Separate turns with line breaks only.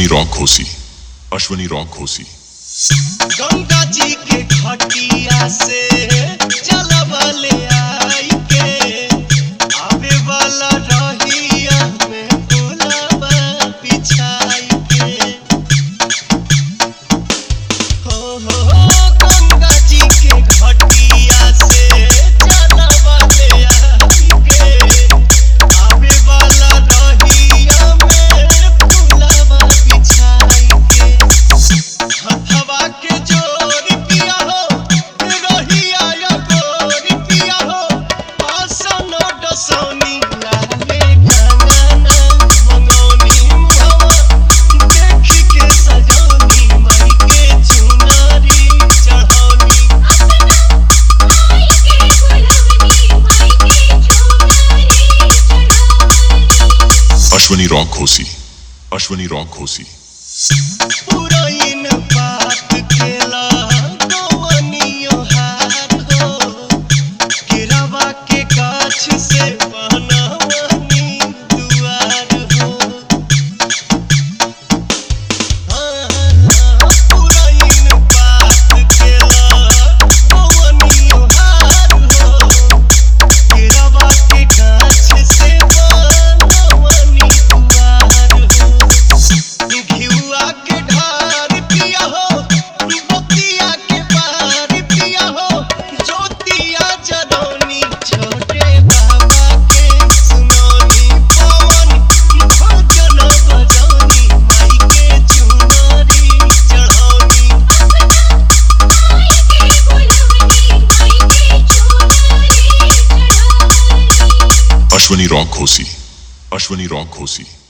Ashwani rock घोसी Ashwani rock घोसी
गंगा जी के घटिया से चलबले आई के आवे वाला रहिया में फूलबा बिछाई के हो हो हो गंगा जी के घटिया से चलबले आई के आवे वाला रहिया में फूलबा बिछाई के हथवा के जोर पिया हो रहिया या गोर पिया हो आसन डसौनी लाले गाना मंगौनी मुहवा देखी के सजौनी माई के चुनरी चढ़ौनी
अश्वनी रॉक घोसी अश्वनी रॉक घोसी
पुरैन बात केला गोवनियो हार हो गिरवा के गाछ से बनवनी दुआर हो पुरैन बात केला गोवनियो हार हो गिरवा के गाछ से बनवनी दुआर हो घिउआ के ढार पिया हो बतिया के पार पिया हो ज्योतिया जरौनी छोटे बाबा के सुनौनी पवन भजन बजौनी माई के चुनरी चढ़ौनी
अश्वनी रॉक घोसी अश्वनी रॉक घोसी